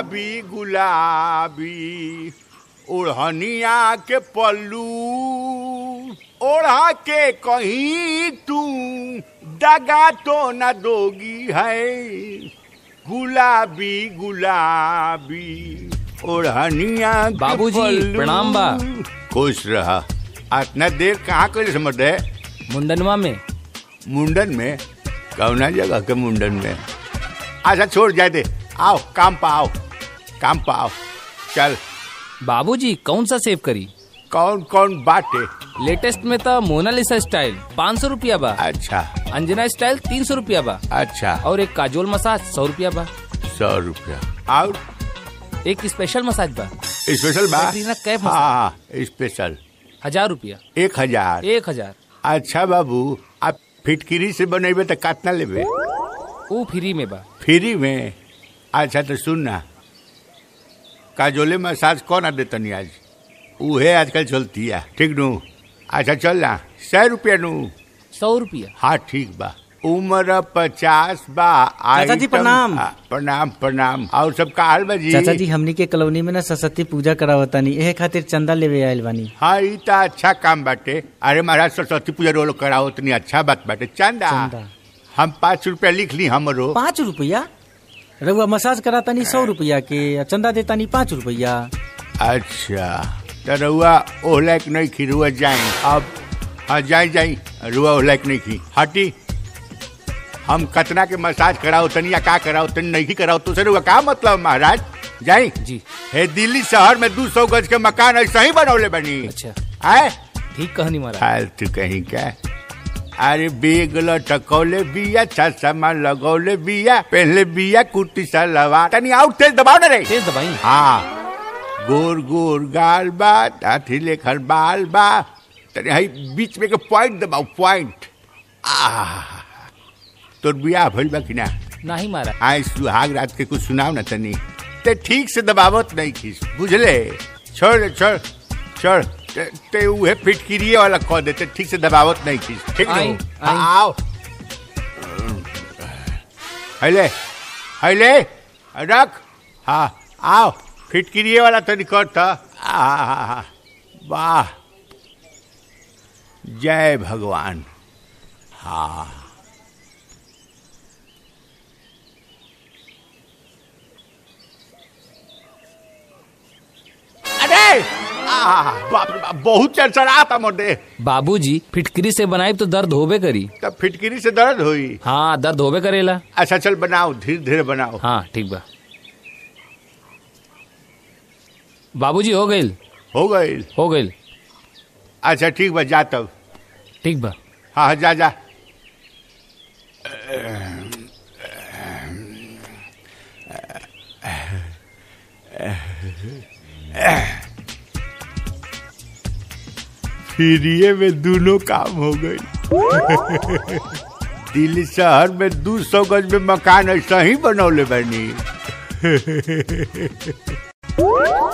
गुलाबी गुलाबी ओढ़निया के पल्लू ओढ़ा के कहीं तू दगा तो न दोगी है गुलाबी गुलाबी ओढ़निया के बाबूजी, पल्लू। प्रणाम बा। खुश रहा इतना देर कहाँ कर समझ है मुंडनवा में मुंडन में कौना जगह के मुंडन में अच्छा छोड़ जाए दे आओ काम पा आओ काम पा आओ चल बाबूजी कौन सा सेव करी कौन कौन बाटे लेटेस्ट में तो मोनालिसा स्टाइल पाँच सौ रूपया बा अच्छा अंजना स्टाइल तीन सौ रूपया बा अच्छा और एक काजोल मसाज सौ रूपया बा सौ रुपया और एक स्पेशल मसाज बा स्पेशल बा कैटरीना कैफ हाँ हाँ स्पेशल हजार रूपया एक हजार एक हजार अच्छा बाबू आप फिटकिरी से बनेबे तो कितना लेबे वो फ्री में बा फ्री में अच्छा तो सुन ना काजोले मसाज कौन आ देतनी आज उहे आजकल चलती है ठीक नू अच्छा चल ना सौ रुपया नू सौ रूपया हाँ ठीक बा उम्र पचास बा चाचा जी, आइटम- प्रणाम। आ, प्रणाम प्रणाम और सब का हाल बा जी चाचा जी हमनी के कॉलोनी में ना सरस्वती पूजा करावतानी एहे खातिर चंदा लेवे आयल बानी हाँ ई तो अच्छा काम बाटे अरे महाराज सरस्वती पूजा रोल कराओ इतनी अच्छा बात बाटे चंदा चंदा। हम पाँच रुपया लिख ली हमरो पाँच रुपया रउआ मसाज करातानी सौ रुपया के आ चंदा देतानी पाँच रुपया अच्छा तो रुआ ओहलाक नहीं खी रुआ जाई अब हाँ जाई जाई रुआ ओहलाक नहीं खी हटी हम कतना के मसाज कराओ तनी या का कराओ तनी नहीं कराओ तो से रुआ का मतलब महाराज जाई जी हे दिल्ली शहर में दू सौ गज के मकान ऐसा ही बनौले बनी अच्छा आए ठीक कहनी महाराज फालतू कहीं क्या अरे बेग लटकौले बिया चश्मा लगौले बिया पहले बिया कुर्ती सलवार तनी आउट तेज दबाओ ना रे तेज दबाई हाँ गोर गोर गाल बा हाथी लेखर बाल बा तनी हई बीच में के पॉइंट दबाओ पॉइंट आह तोर बियाह भइल बा कि ना नहीं महाराज आए सुहाग रात के कुछ सुनाओ ना तनी ते ठीक से दबावत नहीं खीस बुझले छोड़ दे, छोड़ छोड़ ते, ते उहे फिटकिरिए वाला कह देते ठीक से दबावत नहीं खीस ठीक आई, नो आई। आओ हैले हैले रख हाँ आओ फिटकिरिए वाला तनी कर था आहा, वाह जय भगवान हाँ अरे आह, बाप रे बाप बहुत चरचरा था मोटे बाबूजी फिटकरी से बनाई तो दर्द होबे करी तब फिटकिरी से दर्द हुई हाँ दर्द होबे करेला अच्छा चल बनाओ धीरे धीरे बनाओ हाँ ठीक बा बाबूजी हो गईल हो गई हो गईल अच्छा ठीक बा जा तब ठीक बा हाँ हाँ, जा जा फ्रीए में दोनों काम हो गई दिल्ली शहर में दू सौ गज में मकान ऐसा ही बनौले बनी